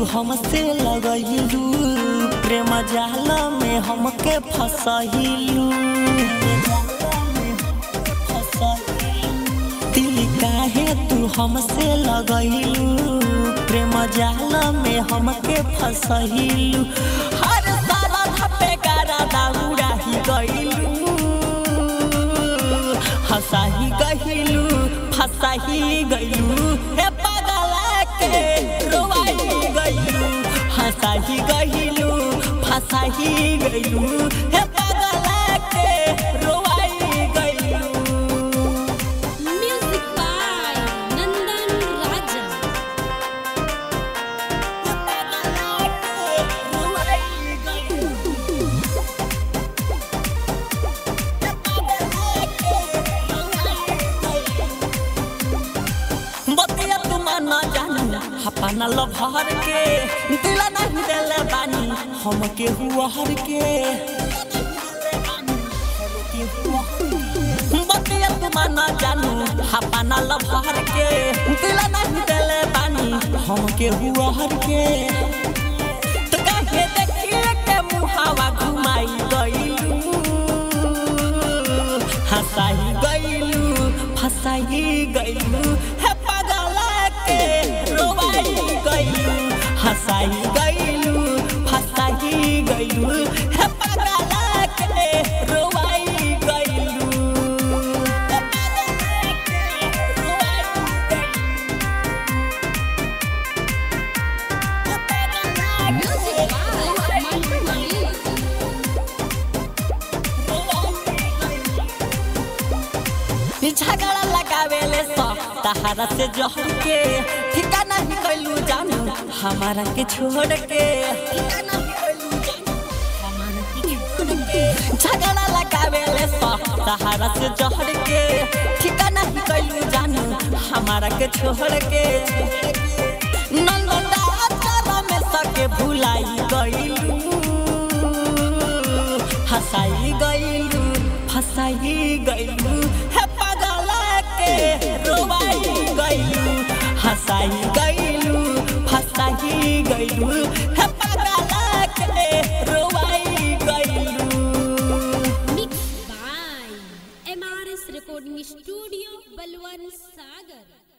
हमसे लगैलू प्रेम जाल में हमके फसहिलू दिल काहे तू हमसे लगैलू प्रेम जाल में हमके फसहिलू हर सारा धपे गारा दाउरा ही गइलू हंसाही गहिलू फसाही गइलू हे पगला के रोवाई गइलू हंसाही गहिलू फसाही गइलू हे पगला के रोवाई गइलू Music by Nandan Raja. हे पगला के रोवाई गइलू हे पगला के रोवाई गइलू बतिया तू माना जानू अपना लभर के दिल नहीं देले बानी हम के हुआ हर के बतिया तू माना जानू अपना लभर के दिल नहीं देले बानी हम के हुआ हर के तो काहे देखिए के मुहावा घुमाई गइलू हंसाई गइलू फसाई गइलू हे पगला के रोवाई गइलू हंसाई गइलू फसाई गइलू हे पगला के रोवाई गइलू हे पगला के रोवाई Music by Mantu Mani. झगड़ा लगावेले स तहारा से जहर के ठिकाना ही कैलू जानू हमारा के छोड़ के झगड़ा लगावेले स तहारा से जहर के ठिकाना ही कैलू जानू हमारा के छोड़ के नंदा तारा में सके भुलाई गइलू हंसाई गइलू फसाई गइलू हे पगला के रोवाई गइलू हंसाई गइलू फसाई गइलू हे पगला के रोवाई गइलू Mixed by MRS Recording Studio, Balwan Sagar.